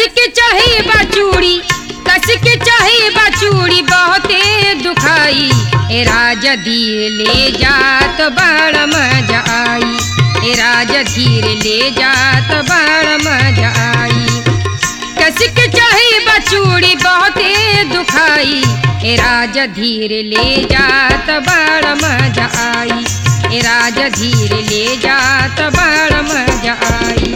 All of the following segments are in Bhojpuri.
के चढ़ी बा चूड़ी कस के चढ़ी बा चूड़ी बहुते दुखाई ए राजा धीर ले जात बड़ मजा आई ए राजा धीर ले जात बड़ मजा आई कस के चढ़ी बा चूड़ी बहुते दुखाई ए राजा धीर ले जात बड़ मजा आई ए राजा धीर ले जात बड़ मजा आई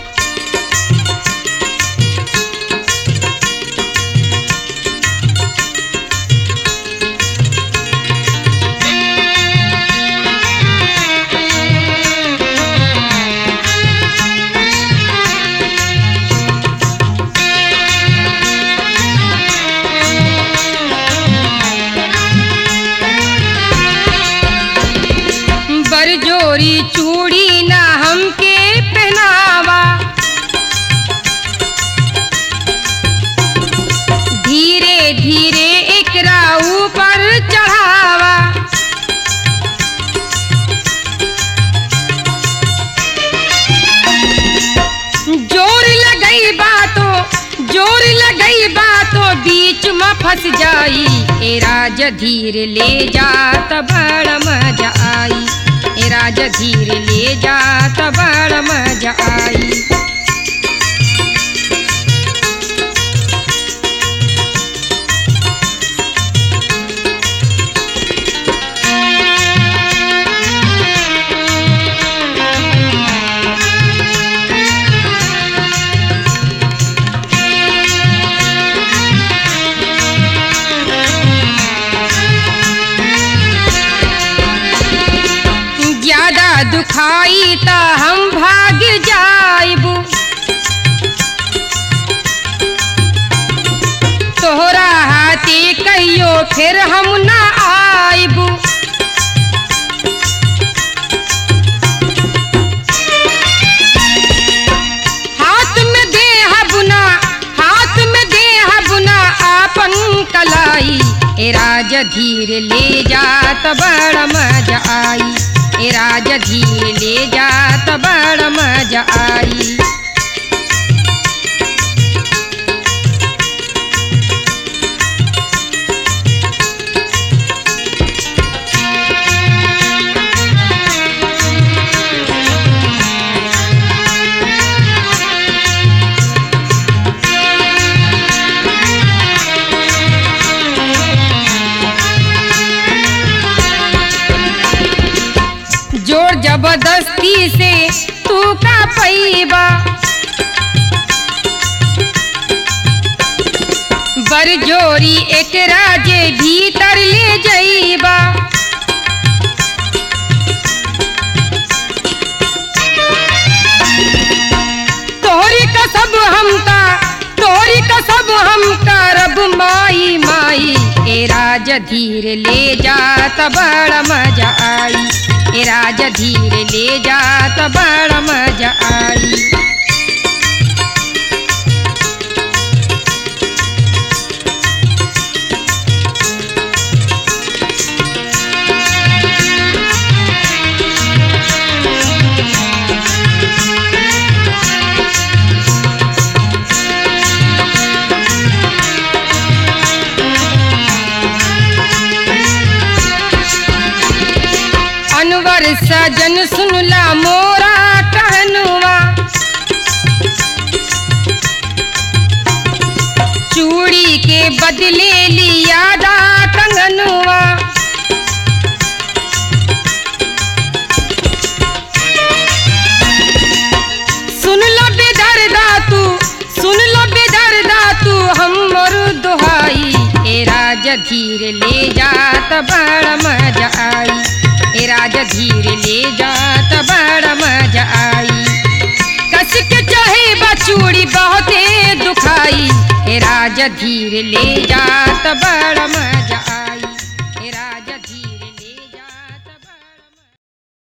बरजोरी चूड़ी ना हमके पहनावा धीरे धीरे एकरा ऊपर चढ़ावा जोर लगई बातो जोर लगई बातो बीच में फंस जाई ए राज धीर ले जात बड़ मजा आई ए राज धीर ले जात बड़ मजा आई ज्यादा दुखाई त हम भाग जाइबू तोहरा हाथे कहियो फिर हम ना आइबू हाथ में दे हबुना हाथ में दे हबुना आपन कलाई ए राज धीर ले जात बड़ मजा आई ए राज धीर ले जात बड़ मजा आई जोर जबरदस्ती से तू का पैबा बरजोरी एकरा जे भीतर ले जइबा तोहरी का सब हमका तोहरी का सब हम करब माई माई ए राज धीर ले जात बड़ मजा आई ए राज धीर ले जात बड़ मजा आई अनवर सजन सुनला मोरा कहनुआ चूड़ी के बदले लिया दा कंगनुआ सुन लो बेदर्दा तू सुन लो बेदर्दा तू हमर दुहाई ए राज धीर ले जात बड़ मजा आई ए राज धीर ले जात बड़ मजा आई कस के चाहे बचूड़ी बहुते दुखाई ए राज धीर ले जात बड़